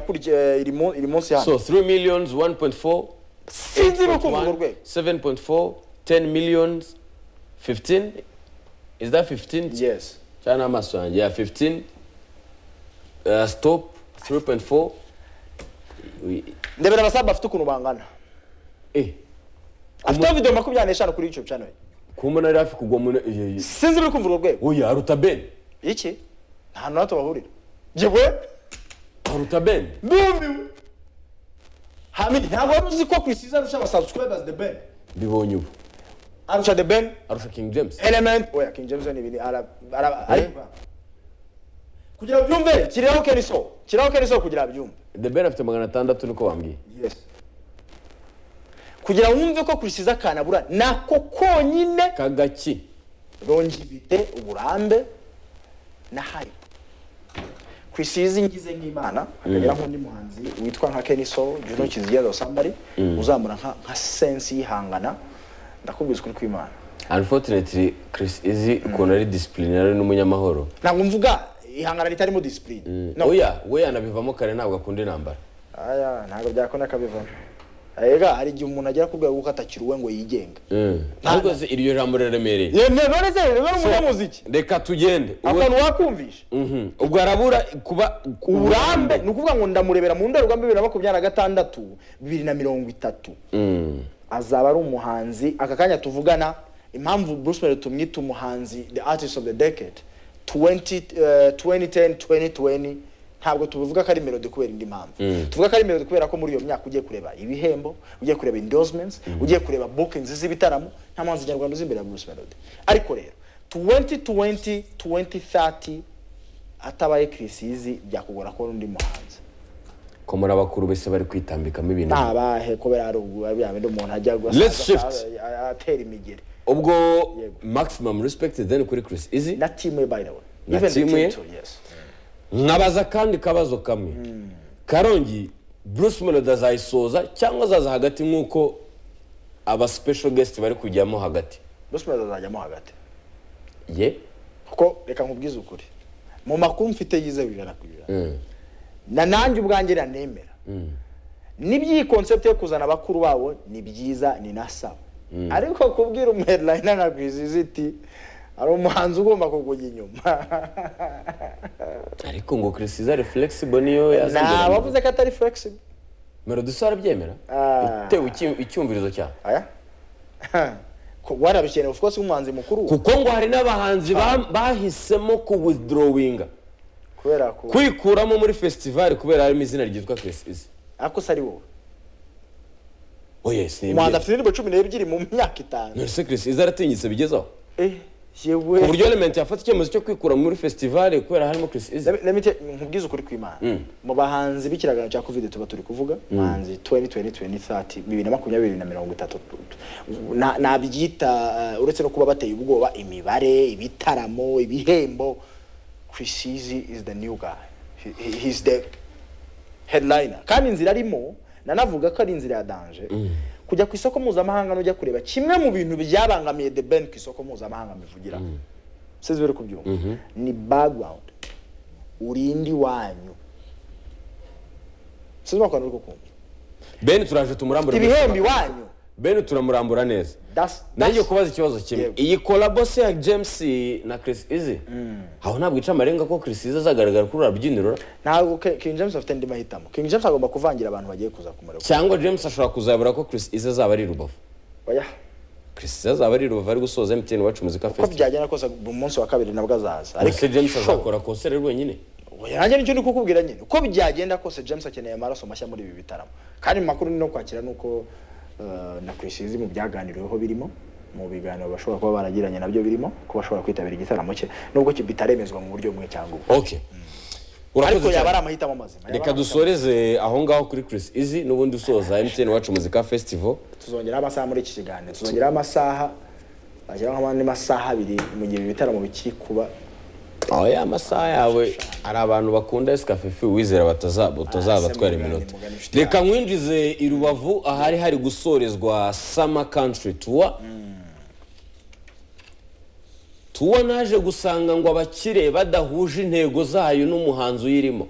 birakurya iri mu- iri munsi hano So 3 millions, 1.4, sinzi ibikumva urwo 8.1, rwego 7.4, 10 millions, 15. Is that 15? yes China must run. Yeah, 15. Uh, stop, 3.4. We, ndebera abasaba bafite ukuntu bangana eh, afite video makumyabiri n'eshanu kuri youtube channel ye. kuba umuntu ari hafi kugwa mu... eh, eh, eh. sinzi ibikumva urwo rwego Oya, aruta Ben. iki nta hantu na hato bahurira jyewe Aruta Ben. ndumiwe hamidi ntabwo wari uzi ko Chris Izzo arusha abasubscribers the ben Mbibonye ubu. arusha the ben Arusha King James. element oya king james ni ibintu ara ara arivanga. kugira ngo byumve kiriho keriso kiriho keriso kugira byumve The Ben afite magana atandatu niko bambwiye. yes kugira wumve ko Chris Izzo akantu abura nako konyine Kagaki. longivite uburambe na hype kwisize ngize nk'imana akagira nk'undi muhanzi witwa nka Kenny Soul you know Kizigeza or somebody uzamura nka nka sense yihangana ndakubwiza ukuri kw'imana Unfortunately, Chris Izzy ukuntu ari disciplinary n'umunyamahoro. ntabwo mvuga ihangana ritarimo discipline no Oya, we yanabivamo kare ntabwo akunda intambara. aya ntabwo byakona akabivamo Ega hari igihe umuntu agera ku rwego kuko atakiriwe ngo yigenge Ariko se iryo jambo riraremereye. yemereze rero umunyamuziki Reka tugende. Uwe- akantu wakumvisha Mhm. Ubwo arabura kuba uburambe ni ukuvuga ngo ndamurebera mu ndorerwamo bibiri na makumyabiri na gatandatu bibiri na mirongo itatu Mm. azaba ari umuhanzi aka kanya tuvugana impamvu Bruce Melody tumwita umuhanzi the artist of the decade 20, eh, 2010 2020 ntabwo tubivuga ko ari melody kubera indi mpamvu tuvuga ko ari melody kubera ko muri iyo myaka ugiye kureba ibihembo ugiye kureba endorsements ugiye kureba bookings z'ibitaramo nta muhanzi nyarwanda uzi imbere ya Bruce Melody ariko rero 2020 2030 atabaye Chris Izzy byakugora ko undi muhanzi ko muri abakuru bese bari kwitambikamo ibintu ntabahe kubera ari ubu ari bya bindi umuntu ajya gusa Let's shift. atera imigeri ubwo Yego. maximum respect then kuri Chris Izzy na timu ye by the way Na Even the timu ye? too, yes nkabaza kandi kabazo kamwe karongi Bruce Melody azayisoza cyangwa azaza hagati nk'uko aba special guest bari kujyamo hagati Bruce Melody azajyamo hagati ye kuko reka nkubwize ukuri mu makuru mfite yizewe ijana ku ijana na nanjye ubwanjye nanemera n'iby'iyi concept yo kuzana abakuru babo ni byiza ni nasaba ariko kubwira umuheadline na Grizzlies iti hari umuhanzi ugomba kugujya inyuma ariko ngo Chris Izzy ari flexible niyo nta yazigera bavuze ko atari flexible Melody so arabyemera Ah. itewe iki- icyumvirizo cyawe aya Ko- warabikeneye of course umuhanzi mukuru kuko ngo hari n'abahanzi ba- bahisemo kuwithdrawinga kubera ko kwikuramo muri festival kubera harimo izina ryitwa Chris Izzy ariko se ari wowe oh yes ni umuhanzi ibye afite indirimbo cumi n'ebyiri mu myaka itanu none se Chris Izzy aratinyitse bigezaho Eh, ku yewe buryo element yafata icyemezo cyo kwikura muri festival kubera harimo Chris Izzy Let me- let me tell- nkubwize ukuri kw'imana mu bahanzi b'ikiragano cya covid tuba turi kuvuga bahanzi 2020 bibiri na makumyabiri bibiri na mirongo itatu Na- nabyita eh, uretse no kuba bateye ubwoba imibare ibitaramo ibihembo Chris Izzy is the new guy He- he- he's the headliner kandi inzira arimo nanavuga ko ari inzira ya danje kujya ku isoko mpuzamahanga n'ujya kureba kimwe mu bintu byabangamiye the ben ku isoko mpuzamahanga mbivugira sinzi biri kubyumva ni background urinde iwanyu sinzi ko uri kukumva Ben turaje tumurambura ibihembo iwanyu Ben turamurambura neza That's- nanjye that's- kubaza ikibazo kimwe Yego. iyi collabo se ya James na Chris Izzy aho ntabwo ica amarenga ko Chris Izzy azagaragara kuri urabyiniro ntabwo Ke- king james afite andi mahitamo king james agomba kuvangira abantu bagiye kuza kumureba cyangwa James ashobora kuzabura ko Chris Izzy azaba ari i rubavu oya Chris Izzy azaba ari i rubavu ari gusoza MTN wacu muzika uko festival byagenda kose mu munsi wa kabiri nabwo azaza ese James sure. azakora concert ari wenyine Oya, nanjye nicyo ndi kukubwira nyine uko byagenda kose james akeneye amaraso mashya muri ibi bitaramo kandi mu makuru ni no kwakira nuko eh, na Chris Izzy mu byaganiriweho birimo mu biganiro bashobora kuba baragiranye nabyo birimo ko bashobora kwitabira igitaramo cye nubwo ki- bitaremezwa mu buryo bumwe cyangwa ubundi okay ariko urakoze yaba ari cyane amahitamo mazima yaba ari reka amahitamo- dusoreze aho ngaho kuri Chris Izzy n'ubundi usoza MTN wacu muzika festival tuzongeraho amasaha muri iki kiganiro tuzongeraho amasaha bageraho nk'andi masaha abiri mu gihe ibi bitaramo bikiri kuba oya amasaha yawe hari abantu bakunda esikafifi wizera bataza- se batazaza batwara mugane, iminota mugane inshuti reka nkwinjize i rubavu ahari hari gusorezwa sama country tuwa tuwa naje gusanga ngo abakire badahuje intego zayo n'umuhanzi uyirimo